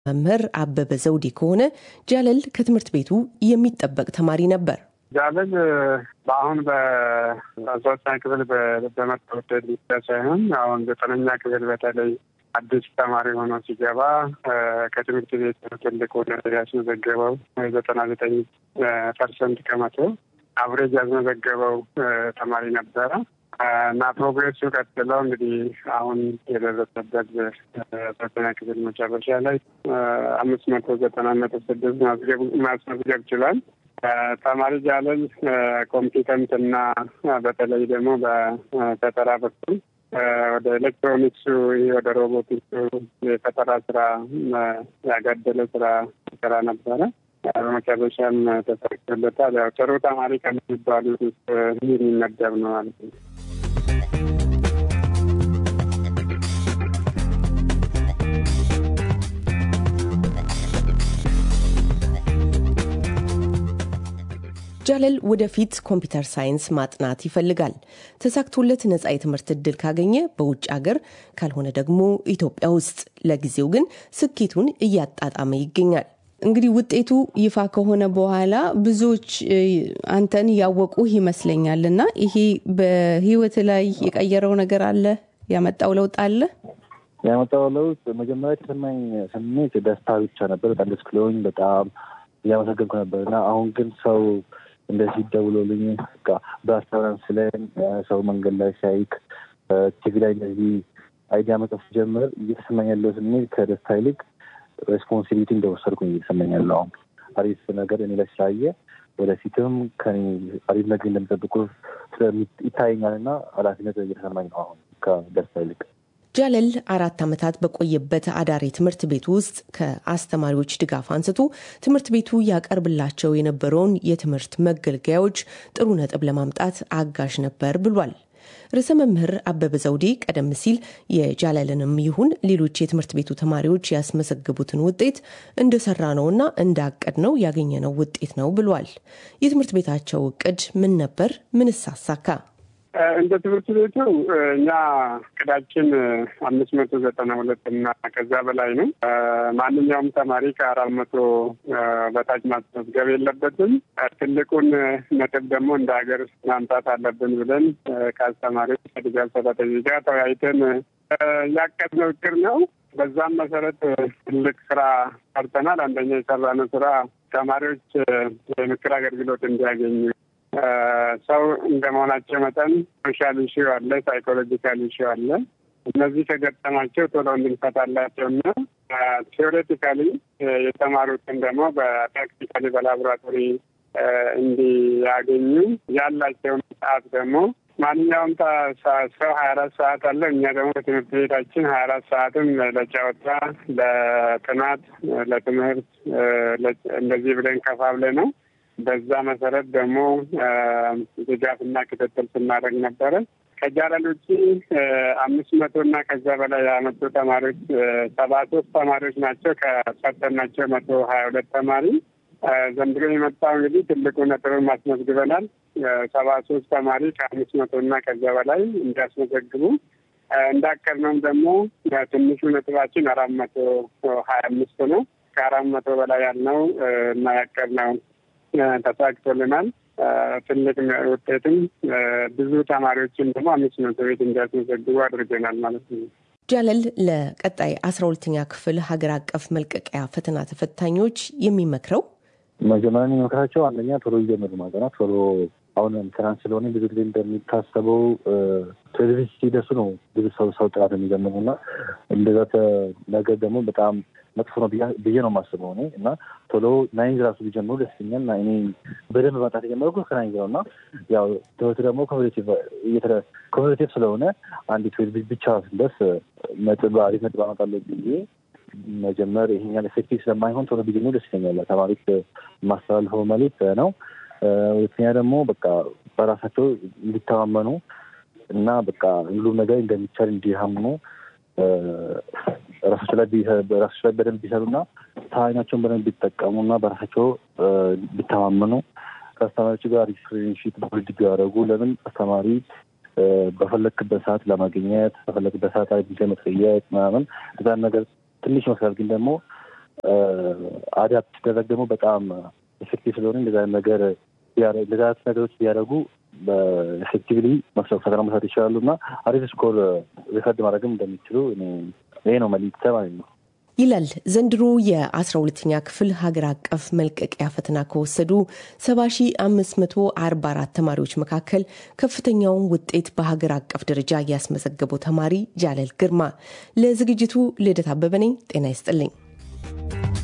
መምህር አበበ ዘውዴ ከሆነ ጃለል ከትምህርት ቤቱ የሚጠበቅ ተማሪ ነበር። ጃለል በአሁን በሶስተኛ ክፍል በመጣ ውጤት ብቻ ሳይሆን አሁን ዘጠነኛ ክፍል በተለይ አዲስ ተማሪ ሆኖ ሲገባ ከትምህርት ቤት ትልቅ ያስመዘገበው ዘጠና ዘጠኝ ፐርሰንት ከመቶ አብሬጅ ያስመዘገበው ተማሪ ነበረ እና ፕሮግሬሱ ቀጥለው እንግዲህ አሁን የደረሰበት ሶስተኛ ክፍል መጨረሻ ላይ አምስት መቶ ዘጠና ነጥብ ስድስት ማስመዝገብ ችሏል። ተማሪ ጃለል ኮምፒተንት እና በተለይ ደግሞ በፈጠራ በኩል ወደ ኤሌክትሮኒክሱ ወደ ሮቦቲክሱ የፈጠራ ስራ ያጋደለ ስራ ስራ ነበረ። በመጨረሻም ተሳክቶለታል። ያው ጥሩ ተማሪ ከሚባሉት ውስጥ የሚመደብ ነው ማለት ነው። ጃለል ወደፊት ኮምፒውተር ሳይንስ ማጥናት ይፈልጋል። ተሳክቶለት ነጻ የትምህርት እድል ካገኘ በውጭ ሀገር ካልሆነ ደግሞ ኢትዮጵያ ውስጥ፣ ለጊዜው ግን ስኬቱን እያጣጣመ ይገኛል። እንግዲህ ውጤቱ ይፋ ከሆነ በኋላ ብዙዎች አንተን ያወቁህ ይመስለኛል እና ይሄ በህይወት ላይ የቀየረው ነገር አለ? ያመጣው ለውጥ አለ? ያመጣው ለውጥ መጀመሪያ የተሰማኝ ስሜት ደስታ ብቻ ነበር። በጣም ደስ ብሎኝ በጣም እያመሰገንኩ ነበር እና አሁን ግን ሰው እንደዚህ ደውሎልኝ በአስተራንስ ላይ ሰው መንገድ ላይ ሲያይክ ቲቪ ላይ እንደዚህ አይዲያ መጽፍ ጀምር እየተሰማኝ ያለው ስሜት ከደስታ ይልቅ ሬስፖንሲቢሊቲ እንደወሰድኩኝ እየተሰማኝ ያለው አሁን አሪፍ ነገር እኔ ላይ ስላየ ወደፊትም ከኔ አሪፍ ነገር እንደሚጠብቁ ይታየኛል እና ኃላፊነት እየተሰማኝ ነው አሁን ከደስታ ይልቅ። ጃለል አራት ዓመታት በቆየበት አዳሪ ትምህርት ቤት ውስጥ ከአስተማሪዎች ድጋፍ አንስቶ ትምህርት ቤቱ ያቀርብላቸው የነበረውን የትምህርት መገልገያዎች ጥሩ ነጥብ ለማምጣት አጋዥ ነበር ብሏል። ርዕሰ መምህር አበበ ዘውዴ ቀደም ሲል የጃለልንም ይሁን ሌሎች የትምህርት ቤቱ ተማሪዎች ያስመዘግቡትን ውጤት እንደሰራ ነውና እንዳቀድ ነው ያገኘነው ውጤት ነው ብሏል። የትምህርት ቤታቸው እቅድ ምን ነበር? ምንስ አሳካ? እንደ ትምህርት ቤቱ እኛ እቅዳችን አምስት መቶ ዘጠና ሁለት እና ከዛ በላይ ነው። ማንኛውም ተማሪ ከአራት መቶ በታች ማስመዝገብ የለበትም። ትልቁን ነጥብ ደግሞ እንደ ሀገር ማምጣት አለብን ብለን ከአስተማሪዎች ከድጋፍ ሰራተኞች ጋር ተወያይተን ያቀድነው እቅድ ነው። በዛም መሰረት ትልቅ ስራ ሰርተናል። አንደኛ የሰራነው ስራ ተማሪዎች የምክር አገልግሎት እንዲያገኙ ሰው እንደመሆናቸው መጠን ሶሻል ኢሹ አለ፣ ሳይኮሎጂካል ኢሹ አለ። እነዚህ ከገጠማቸው ቶሎ እንድንፈታላቸው እና ቴዎሬቲካሊ የተማሩትን ደግሞ በፕራክቲካሊ በላቦራቶሪ እንዲያገኙ ያላቸውን ሰዓት ደግሞ ማንኛውም ሰው ሀያ አራት ሰዓት አለ። እኛ ደግሞ በትምህርት ቤታችን ሀያ አራት ሰዓትም ለጨዋታ፣ ለጥናት፣ ለትምህርት እንደዚህ ብለን ከፋብለ ነው በዛ መሰረት ደግሞ ድጋፍና ክትትል ስናደርግ ነበረ። ከጃለል ውጭ አምስት መቶ እና ከዛ በላይ ያመጡ ተማሪዎች ሰባ ሶስት ተማሪዎች ናቸው። ከፈተናቸው መቶ ሀያ ሁለት ተማሪ ዘንድሮ የመጣው እንግዲህ ትልቁ ነጥብን ማስመዝግበናል። ሰባ ሶስት ተማሪ ከአምስት መቶ እና ከዛ በላይ እንዲያስመዘግቡ እንዳቀድነውም ደግሞ ትንሹ ነጥባችን አራት መቶ ሀያ አምስት ነው። ከአራት መቶ በላይ ያልነው እና ያቀድነው ተሳክቶልናል። ትልቅ ውጤትም ብዙ ተማሪዎችን ደግሞ አምስት መቶ ቤት እንዲያስመዘግቡ አድርገናል ማለት ነው። ጃለል ለቀጣይ አስራ ሁለተኛ ክፍል ሀገር አቀፍ መልቀቂያ ፈተና ተፈታኞች የሚመክረው መጀመሪያ የሚመክራቸው አንደኛ ቶሎ ይጀምሩ ማጠናት ቶሎ አሁን ትናንት ስለሆነ ብዙ ጊዜ እንደሚታሰበው ቴሌቪዥን ሲደርሱ ነው ብዙ ሰው ሰው ጥናት የሚጀምሩ እና እንደዛ ነገር ደግሞ በጣም መጥፎ ነው ብዬ ነው የማስበው እኔ እና ቶሎ ናይንዝ ራሱ ቢጀምሩ ደስ ይለኛል። እና እኔ በደንብ ማጣት የጀመረው ከናይንዝ ነው እና ያው ትምህርት ደግሞ ኮምፒቴቲቭ ስለሆነ አንድ ትዌልቭ ብቻ ስንደርስ ነጥብ አሪፍ ነጥብ አመጣለሁ ብዬ መጀመር ይሄኛል ኤፌክቲቭ ስለማይሆን ቶሎ ቢጀምሩ ደስ ይለኛል። ተማሪዎች ማስተላልፈው መልዕክት ነው። ሁለተኛ ደግሞ በቃ በራሳቸው እንዲተማመኑ እና በቃ ሁሉም ነገር እንደሚቻል እንዲያምኑ ራሳቸው ላይ ራሳቸው ላይ በደንብ ቢሰሩና ታይናቸውን በደንብ ቢጠቀሙና በራሳቸው ቢተማመኑ ከአስተማሪዎች ጋር ሪፍሬንሺፕ ብልድ ቢያደርጉ ለምን አስተማሪ በፈለክበት ሰዓት ለማግኘት በፈለክበት ሰዓት ላይ ጊዜ መጠየቅ ምናምን እዛን ነገር ትንሽ ይመስላል፣ ግን ደግሞ አዳፕት ሲደረግ ደግሞ በጣም ኤፌክቲቭ ስለሆነ እንደዚ ነገር እንደዚ አይነት ነገሮች ቢያደርጉ በኤፌክቲቭሊ ፈተና መስራት ይችላሉ እና አሪፍ ስኮር ሪከርድ ማድረግም እንደሚችሉ ይሄ ነው መልዕክቴ ማለት ነው። ይላል ዘንድሮ የአስራ ሁለተኛ ክፍል ሀገር አቀፍ መልቀቂያ ፈተና ከወሰዱ 7544 ተማሪዎች መካከል ከፍተኛውን ውጤት በሀገር አቀፍ ደረጃ ያስመዘገበው ተማሪ ጃለል ግርማ። ለዝግጅቱ ልደት አበበ ነኝ። ጤና ይስጥልኝ።